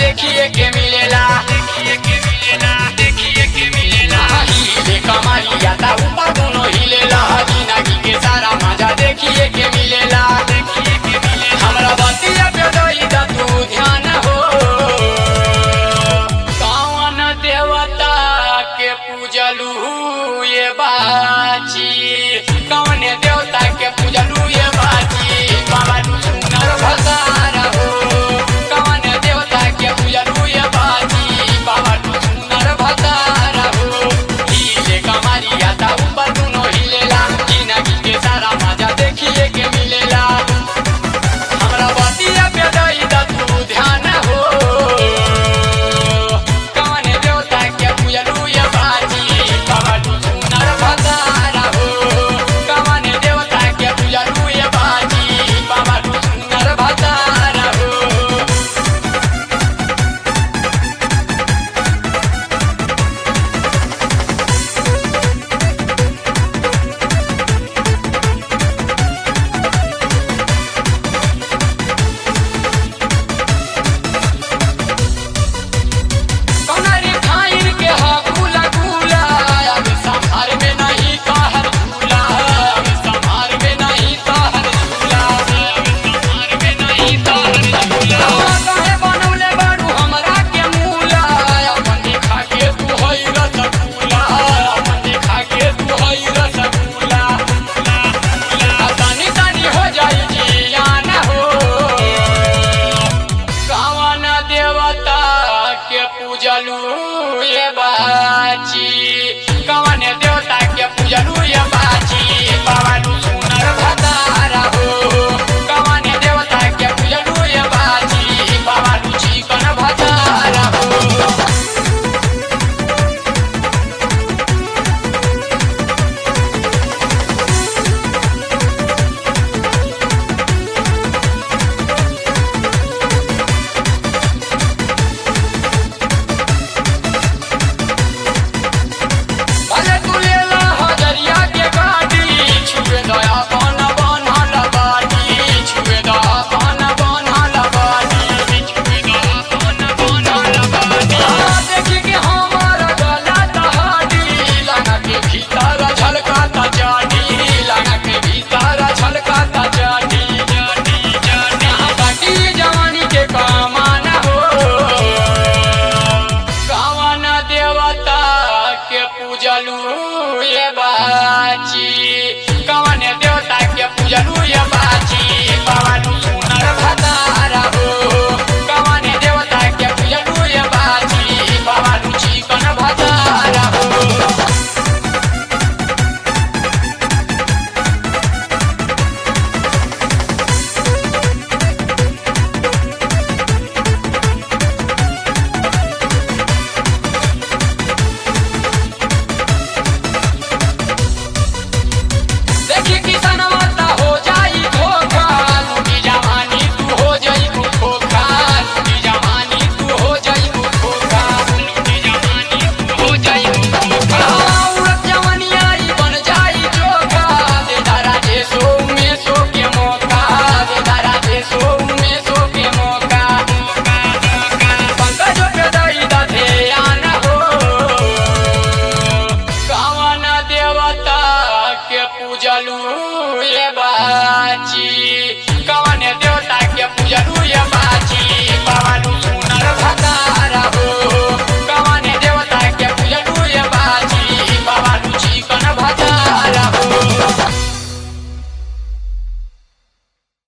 देखिए के मिलेला देखिए के मिलेला देखिए के मिलेला हिले कमरिया ता ऊपर दोनों हिलेला जिंदगी के सारा मजा देखिए के मिलेला देखिए के मिलेला हमरा बतिया पे दई दा तू ध्यान हो कौन देवता के पूजलू ये बाची कौन देवता के पूजलू ये बाची बाबा तू सुनर भसार हो कौन देवता के पूजलू ये बाची बाबा तू सुनर भसार हो हिले कमरिया ता ऊपर दोनों हिलेला जिंदगी के सारा मजा देखिए के मिलेला हमरा बतिया पे दई दा तू ध्यान हो कौन देवता के पूजलू ये बाजी बाबा तू सुनर भसार हो कौन देवता के पूजलू ये बाजी बाबा तू सुनर भसार हो कौनरी खाइर के हा गुला गुला अब संभार में नहीं कहर झूला अब संभार में नहीं कहर झूला अब संभार में नहीं कहर झूला काहे बनौले बारू हमरा के मूला अपन देखा के तू हई रसगुल्ला अपन देखा के तू हई रसगुल्ला तनी तनी हो जाई जियान हो कवन देवता के पूजलू ये बाची कवन देवता के पूजलू ये बाची